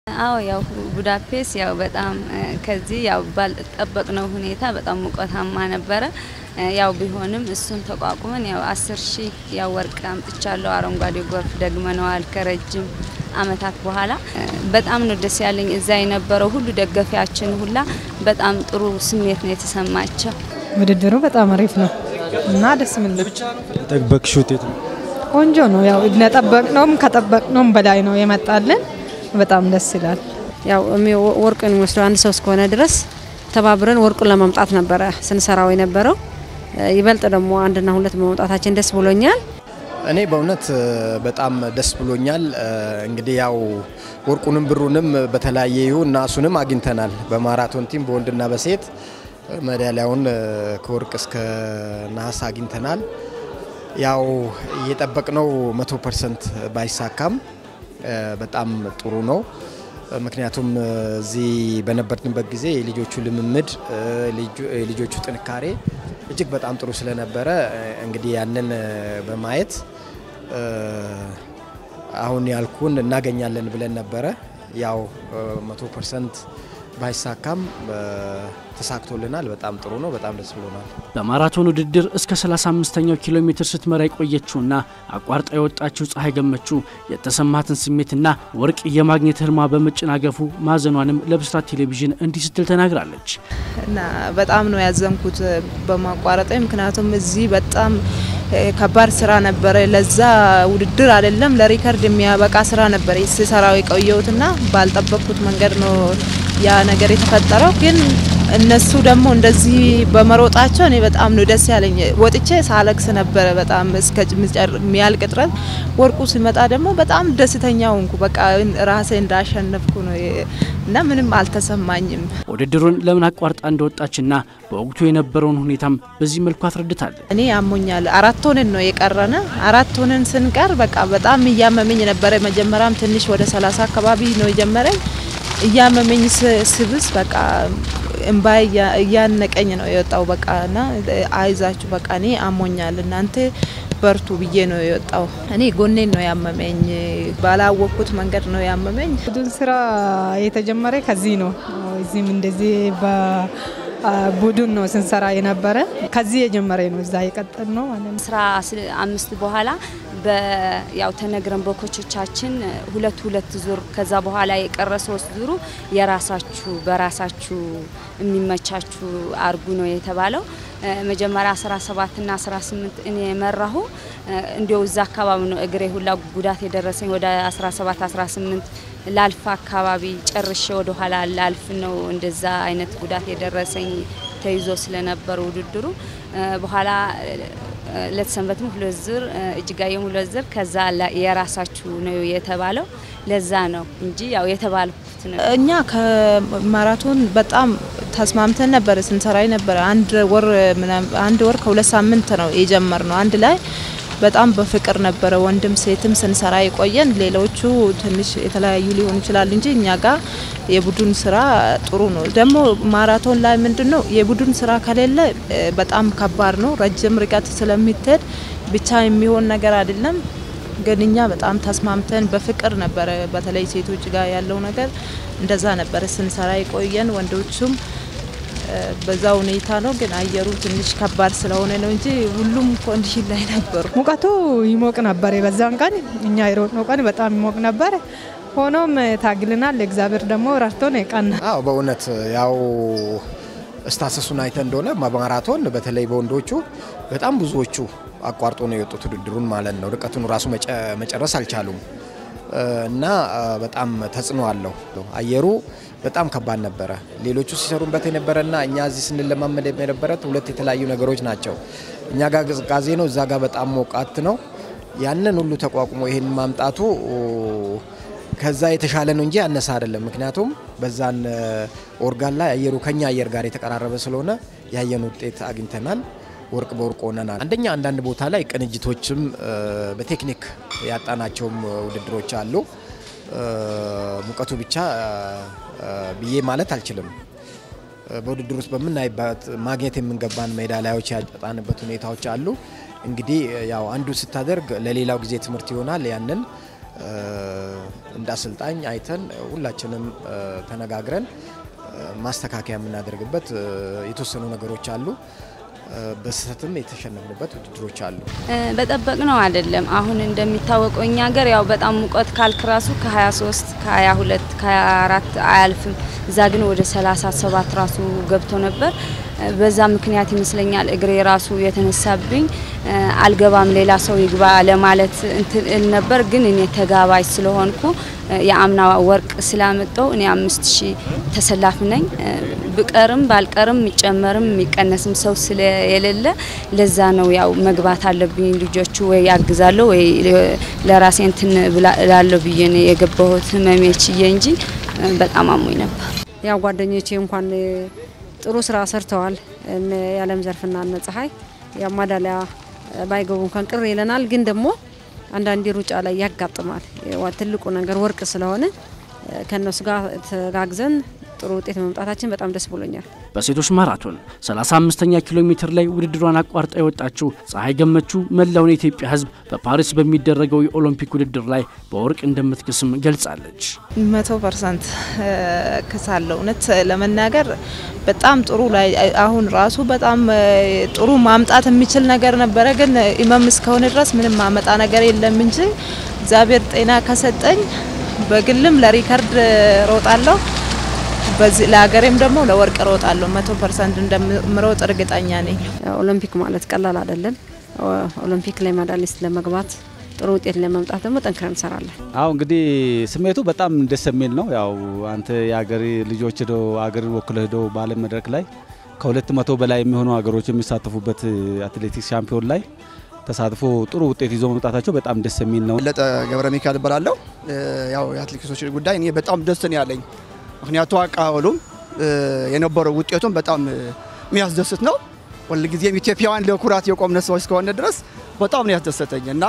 አዎ ያው ቡዳፔስት ያው በጣም ከዚህ ያው ባልጠበቅነው ሁኔታ በጣም ሙቀታማ ነበረ። ያው ቢሆንም እሱን ተቋቁመን ያው አስር ሺህ ያው ወርቅ አምጥቻለሁ። አረንጓዴ ጎርፍ ደግመነዋል ከረጅም አመታት በኋላ በጣም ነው ደስ ያለኝ። እዛ የነበረው ሁሉ ደጋፊያችን ሁላ በጣም ጥሩ ስሜት ነው የተሰማቸው። ውድድሩ በጣም አሪፍ ነው እና ደስ የሚል ነው። የጠበቅሽ ውጤት ነው? ቆንጆ ነው። ያው እንደጠበቅነውም ከጠበቅነውም በላይ ነው የመጣልን። በጣም ደስ ይላል። ያው ወርቅን የሚወስደው አንድ ሰው እስከሆነ ድረስ ተባብረን ወርቁን ለማምጣት ነበረ ስንሰራው የነበረው። ይበልጥ ደግሞ አንድና ሁለት በመውጣታችን ደስ ብሎኛል። እኔ በእውነት በጣም ደስ ብሎኛል። እንግዲህ ያው ወርቁንም ብሩንም በተለያየ ይሁን ናሱንም አግኝተናል። በማራቶን ቲም በወንድና በሴት ሜዳሊያውን ከወርቅ እስከ ነሐስ አግኝተናል። ያው እየጠበቅነው መቶ ፐርሰንት ባይሳካም በጣም ጥሩ ነው። ምክንያቱም እዚህ በነበርንበት ጊዜ የልጆቹ ልምምድ የልጆቹ ጥንካሬ እጅግ በጣም ጥሩ ስለነበረ እንግዲህ ያንን በማየት አሁን ያልኩን እናገኛለን ብለን ነበረ። ያው መቶ ፐርሰንት ባይሳካም ተሳክቶልናል። በጣም ጥሩ ነው። በጣም ደስ ብሎናል። በማራቶን ውድድር እስከ 35ኛው ኪሎ ሜትር ስትመራ የቆየችውና አቋርጣ የወጣችው ፀሐይ ገመቹ የተሰማትን ስሜትና ወርቅ የማግኘት ህልሟ በመጨናገፉ ማዘኗንም ለብስራት ቴሌቪዥን እንዲህ ስትል ተናግራለች። እና በጣም ነው ያዘንኩት በማቋረጠ። ምክንያቱም እዚህ በጣም ከባድ ስራ ነበረ። ለዛ ውድድር አይደለም ለሪከርድ የሚያበቃ ስራ ነበረ ስሰራው የቆየሁትና ባልጠበቅኩት መንገድ ነው ያ ነገር የተፈጠረው ግን እነሱ ደግሞ እንደዚህ በመሮጣቸው እኔ በጣም ነው ደስ ያለኝ። ወጥቼ ሳለቅስ ነበረ በጣም እስከ የሚያልቅ ድረስ። ወርቁ ሲመጣ ደግሞ በጣም ደስተኛ ሆንኩ። በቃ ራሴ እንዳሸነፍኩ ነው እና ምንም አልተሰማኝም። ውድድሩን ለምን አቋርጣ እንደወጣችና በወቅቱ የነበረውን ሁኔታም በዚህ መልኩ አስረድታለች። እኔ ያሞኛል። አራት ሆነን ነው የቀረነ። አራት ሆነን ስንቀር በቃ በጣም እያመመኝ ነበረ። መጀመሪያም ትንሽ ወደ ሰላሳ አካባቢ ነው የጀመረኝ እያመመኝ ስብስ በቃ እንባ እያነቀኝ ነው የወጣው። በቃ እና አይዛችሁ በቃ እኔ አሞኛል እናንተ በርቱ ብዬ ነው የወጣው። እኔ ጎኔን ነው ያመመኝ፣ ባላወቅኩት መንገድ ነው ያመመኝ። ቡድን ስራ የተጀመረ ከዚህ ነው። እዚህም እንደዚህ በቡድን ነው ስንሰራ የነበረ ከዚህ የጀመረ ነው። እዛ የቀጠል ነው ማለት ነው። አስራ አምስት በኋላ ያው ተነግረን በኮቾቻችን ሁለት ሁለት ዙር ከዛ በኋላ የቀረ ሶስት ዙሩ የራሳችሁ በራሳችሁ የሚመቻችሁ አርጉ ነው የተባለው። መጀመሪያ 17 እና 18 እኔ የመራሁ እንዲያው እዛ አካባቢ ነው እግሬ ሁላ ጉዳት የደረሰኝ ወደ 17 18 ላልፍ አካባቢ ጨርሼ ወደ ኋላ ላልፍ ነው እንደዛ አይነት ጉዳት የደረሰኝ ተይዞ ስለነበር ውድድሩ በኋላ ለተሰንበትም ሁለት ዙር እጅጋየም ሁለት ዙር ከዛ የራሳችሁ ነው የተባለው። ለዛ ነው እንጂ ያው የተባልኩት ነው። እኛ ከማራቶን በጣም ተስማምተን ነበረ ስንሰራ ነበረ። አንድ ወር አንድ ወር ከሁለት ሳምንት ነው የጀመር ነው አንድ ላይ በጣም በፍቅር ነበረ ወንድም ሴትም ስንሰራ የቆየን። ሌሎቹ ትንሽ የተለያዩ ሊሆኑ ይችላሉ እንጂ እኛ ጋር የቡድን ስራ ጥሩ ነው። ደግሞ ማራቶን ላይ ምንድን ነው የቡድን ስራ ከሌለ በጣም ከባድ ነው። ረጅም ርቀት ስለሚትሄድ ብቻ የሚሆን ነገር አይደለም። ግን እኛ በጣም ተስማምተን በፍቅር ነበረ። በተለይ ሴቶች ጋር ያለው ነገር እንደዛ ነበረ ስንሰራ የቆየን ወንዶቹም በዛ ሁኔታ ነው። ግን አየሩ ትንሽ ከባድ ስለሆነ ነው እንጂ ሁሉም ኮንዲሽን ላይ ነበሩ። ሙቀቱ ይሞቅ ነበር። በዛን ቀን እኛ የሮጥነው ቀን በጣም ይሞቅ ነበር። ሆኖም ታግልናል። እግዚአብሔር ደግሞ ረድቶን ቀና። አዎ በእውነት ያው እስታሰሱን አይተ እንደሆነ ማራቶን በተለይ በወንዶቹ በጣም ብዙዎቹ አቋርጦ ነው የወጡት ውድድሩን ማለት ነው። ርቀቱን ራሱ መጨረስ አልቻሉም እና በጣም ተጽዕኖ አለው አየሩ በጣም ከባድ ነበረ። ሌሎቹ ሲሰሩበት የነበረና እኛ እዚህ ስንለማመድ የነበረት ሁለት የተለያዩ ነገሮች ናቸው። እኛ ጋር ቅዝቃዜ ነው፣ እዛ ጋር በጣም ሞቃት ነው። ያንን ሁሉ ተቋቁሞ ይህን ማምጣቱ ከዛ የተሻለ ነው እንጂ ያነሰ አይደለም። ምክንያቱም በዛን ኦርጋን ላይ አየሩ ከኛ አየር ጋር የተቀራረበ ስለሆነ ያየን ውጤት አግኝተናል። ወርቅ በወርቅ ሆነናል። አንደኛ አንዳንድ ቦታ ላይ ቅንጅቶችም በቴክኒክ ያጣናቸውም ውድድሮች አሉ። ሙቀቱ ብቻ ብዬ ማለት አልችልም። በውድድር ውስጥ በምናይበት ማግኘት የምንገባን ሜዳሊያዎች ያጣንበት ሁኔታዎች አሉ። እንግዲህ ያው አንዱ ስታደርግ ለሌላው ጊዜ ትምህርት ይሆናል። ያንን እንደ አሰልጣኝ አይተን ሁላችንም ተነጋግረን ማስተካከያ የምናደርግበት የተወሰኑ ነገሮች አሉ። በስህተትም የተሸነፍንበት ውድድሮች አሉ። በጠበቅ ነው አይደለም። አሁን እንደሚታወቀው እኛ ሀገር ያው በጣም ሙቀት ካልክ ራሱ ከ23 ከ22 ከ24 አያልፍም። እዛ ግን ወደ 37 ራሱ ገብቶ ነበር። በዛ ምክንያት ይመስለኛል እግሬ ራሱ የተነሳብኝ አልገባም ሌላ ሰው ይግባ ለማለት እንትን እል ነበር። ግን እኔ ተጋባዥ ስለሆንኩ የአምና ወርቅ ስላመጣው እኔ አምስት ሺህ ተሰላፊ ነኝ። ብቀርም ባልቀርም የሚጨመርም የሚቀነስም ሰው ስለሌለ ለዛ ነው ያው መግባት አለብኝ። ልጆቹ ወይ ያግዛለሁ ወይ ለራሴ እንትን እላለሁ ብዬ ነው የገባሁት ህመሜ ችዬ እንጂ በጣም አሞኝ ነበር። ያው ጓደኞቼ እንኳን ጥሩ ስራ ሰርተዋል። የዓለም ዘርፍና እነ ፀሐይ ያው ማዳሊያ ባይገቡ እንኳን ቅር ይለናል። ግን ደግሞ አንዳንዴ ሩጫ ላይ ያጋጥማል። ትልቁ ነገር ወርቅ ስለሆነ ከእነሱ ጋር ተጋግዘን ጥሩ ውጤት መምጣታችን በጣም ደስ ብሎኛል። በሴቶች ማራቶን 35ኛ ኪሎ ሜትር ላይ ውድድሯን አቋርጣ የወጣችው ፀሐይ ገመቹ መላውን የኢትዮጵያ ሕዝብ በፓሪስ በሚደረገው የኦሎምፒክ ውድድር ላይ በወርቅ እንደምትክስም ገልጻለች። መቶ ፐርሰንት ክሳለሁ። እውነት ለመናገር በጣም ጥሩ ላይ አሁን ራሱ በጣም ጥሩ ማምጣት የሚችል ነገር ነበረ። ግን ኢመም እስከሆነ ድረስ ምንም ማመጣ ነገር የለም እንጂ እግዚአብሔር ጤና ከሰጠኝ በግልም ለሪከርድ ሮጣለሁ በዚህ ለሀገሬም ደግሞ ለወርቅ ሮጣለሁ። መቶ ፐርሰንት እንደምሮጥ እርግጠኛ ነኝ። ኦሎምፒክ ማለት ቀላል አይደለም። ኦሎምፒክ ላይ ሜዳሊስት ለመግባት ጥሩ ውጤት ለመምጣት ደግሞ ጠንክረን እንሰራለን። አሁ እንግዲህ ስሜቱ በጣም ደስ የሚል ነው። ያው አንተ የሀገር ልጆች ሄዶ ሀገርን ወክለ ሄዶ በዓለም መድረክ ላይ ከሁለት መቶ በላይ የሚሆኑ ሀገሮች የሚሳተፉበት አትሌቲክስ ሻምፒዮን ላይ ተሳትፎ ጥሩ ውጤት ይዞ መምጣታቸው በጣም ደስ የሚል ነው። ለጠ ገብረ ሚካኤል እባላለሁ። ያው የአትሌቲክሶች ጉዳይ እኔ በጣም ደስ ነው ያለኝ ምክንያቱ አቀባበሉም የነበረው ውጤቱም በጣም የሚያስደስት ነው። ሁልጊዜም ኢትዮጵያውያን ለኩራት የቆምነ ሰዎች እስከሆነ ድረስ በጣም ነው ያስደሰተኝ እና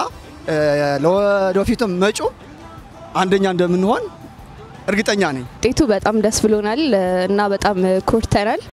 ለወደፊቱም መጪው አንደኛ እንደምንሆን እርግጠኛ ነኝ። ውጤቱ በጣም ደስ ብሎናል እና በጣም ኮርተናል።